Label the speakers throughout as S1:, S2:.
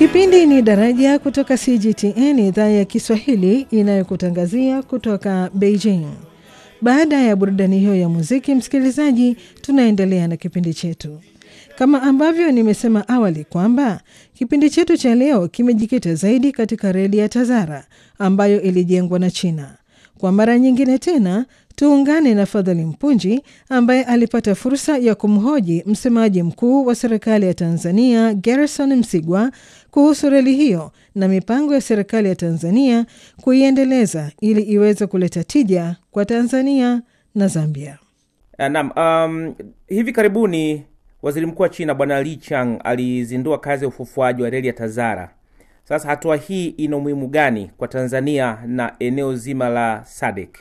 S1: Kipindi ni Daraja kutoka CGTN, idhaa ya Kiswahili inayokutangazia kutoka Beijing. Baada ya burudani hiyo ya muziki, msikilizaji, tunaendelea na kipindi chetu. Kama ambavyo nimesema awali kwamba kipindi chetu cha leo kimejikita zaidi katika reli ya Tazara ambayo ilijengwa na China. Kwa mara nyingine tena tuungane na Fadhali Mpunji ambaye alipata fursa ya kumhoji msemaji mkuu wa serikali ya Tanzania Gerson Msigwa kuhusu reli hiyo na mipango ya serikali ya Tanzania kuiendeleza ili iweze kuleta tija kwa Tanzania na Zambia.
S2: Naam, um, hivi karibuni waziri mkuu wa China Bwana Li Chang alizindua kazi ya ufufuaji wa reli ya Tazara. Sasa hatua hii ina umuhimu gani kwa Tanzania na eneo zima la SADC?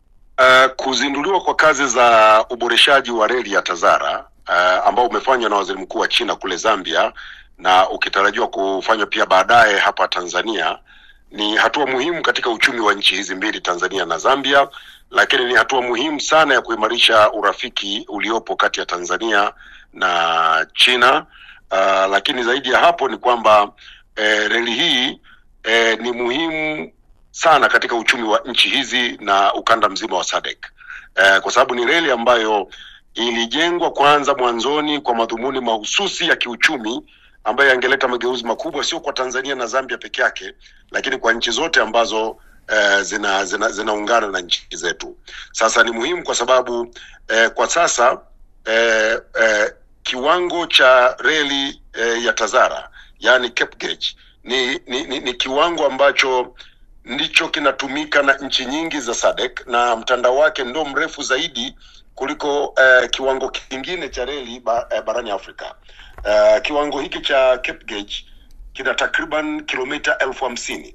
S3: Uh, kuzinduliwa kwa kazi za uboreshaji wa reli ya Tazara uh, ambao umefanywa na waziri mkuu wa China kule Zambia na ukitarajiwa kufanywa pia baadaye hapa Tanzania ni hatua muhimu katika uchumi wa nchi hizi mbili, Tanzania na Zambia, lakini ni hatua muhimu sana ya kuimarisha urafiki uliopo kati ya Tanzania na China. Uh, lakini zaidi ya hapo ni kwamba eh, reli hii eh, ni muhimu sana katika uchumi wa nchi hizi na ukanda mzima wa SADC eh, kwa sababu ni reli ambayo ilijengwa kwanza mwanzoni kwa madhumuni mahususi ya kiuchumi ambayo yangeleta mageuzi makubwa sio kwa Tanzania na Zambia peke yake, lakini kwa nchi zote ambazo eh, zina zinaungana zina na nchi zetu. Sasa ni muhimu kwa sababu eh, kwa sasa eh, eh, kiwango cha reli eh, ya Tazara yani Cape Gauge ni, ni, ni, ni kiwango ambacho ndicho kinatumika na nchi nyingi za SADC na mtandao wake ndio mrefu zaidi kuliko eh, kiwango kingine cha reli ba, eh, barani Afrika. Uh, kiwango hiki cha Cape Gauge kina takriban kilomita elfu hamsini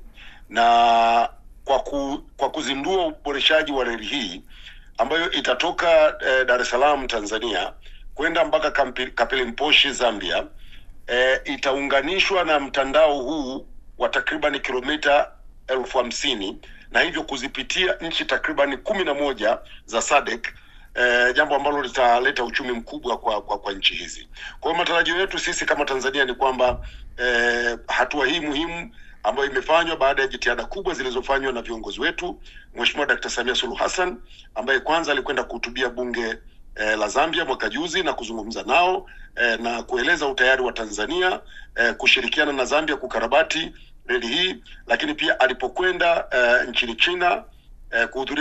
S3: na kwa, ku, kwa kuzindua uboreshaji wa reli hii ambayo itatoka eh, Dar es Salaam Tanzania kwenda mpaka Kapilimposhi Zambia eh, itaunganishwa na mtandao huu wa takriban kilomita elfu hamsini na hivyo kuzipitia nchi takriban kumi na moja za SADC eh, jambo ambalo litaleta uchumi mkubwa kwa, kwa, kwa nchi hizi. Kwa hiyo matarajio yetu sisi kama Tanzania ni kwamba eh, hatua hii muhimu ambayo imefanywa baada ya jitihada kubwa zilizofanywa na viongozi wetu, Mheshimiwa Dkt. Samia Suluhu Hassan ambaye kwanza alikwenda kuhutubia bunge eh, la Zambia mwaka juzi na kuzungumza nao eh, na kueleza utayari wa Tanzania eh, kushirikiana na Zambia kukarabati reli hii, lakini pia alipokwenda eh, nchini China eh, kuhudhuria